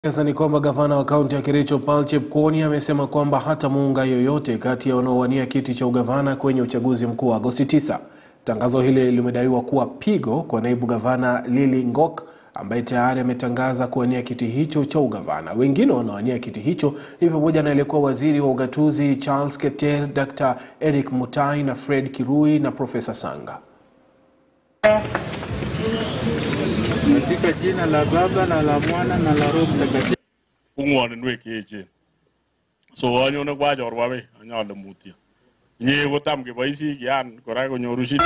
Sasa ni kwamba gavana wa kaunti ya Kericho Paul Chepkwony amesema kwamba hatamuunga yoyote kati ya wanaowania kiti cha ugavana kwenye uchaguzi mkuu wa Agosti 9. Tangazo hili limedaiwa kuwa pigo kwa naibu gavana Lily Ngok ambaye tayari ametangaza kuwania kiti hicho cha ugavana. Wengine wanaowania kiti hicho ni pamoja na aliyekuwa waziri wa ugatuzi Charles Keter, Dr. Eric Mutai na Fred Kirui na Profesa Sanga. Katika jina la Baba na la Mwana na la Roho Mtakatifu. ung'woninwek cheechen so anyone kwa chorwa wei anyole mutyo inye kotam keboisi kian kora konyoru shida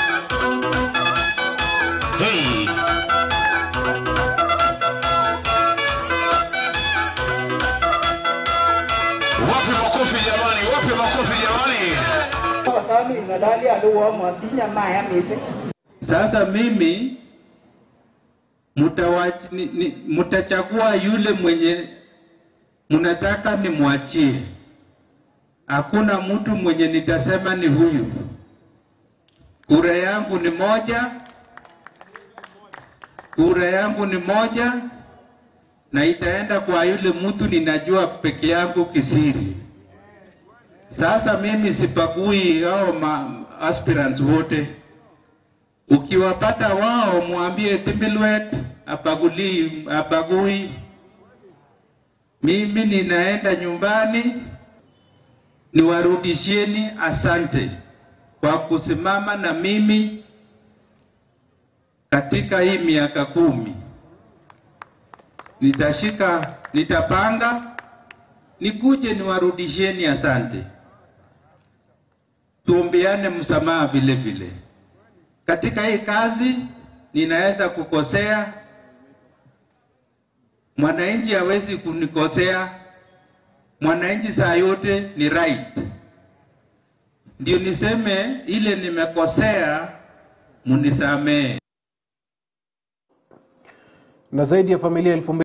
Wapi makofi jamani? Wapi makofi jamani? Kwa sababu inadali aluwa mwatinya maya mise. Sasa mimi mutawach- ni- ni- mutachagua yule mwenye mnataka nimwachie. Hakuna mtu mwenye nitasema ni huyu. Kura yangu ni moja, kura yangu ni moja, na itaenda kwa yule mtu ninajua peke yangu kisiri. Sasa mimi sipagui hao ma aspirants wote ukiwapata wao mwambie Timbilwet apaguli apagui. Mimi ninaenda nyumbani, niwarudishieni asante kwa kusimama na mimi katika hii miaka kumi. Nitashika, nitapanga nikuje niwarudishieni asante, tuombeane msamaha vile vile katika hii kazi ninaweza kukosea, mwananchi hawezi kunikosea. Mwananchi saa yote ni right. Ndio niseme ile nimekosea, munisamee. Na zaidi ya familia elfu mbili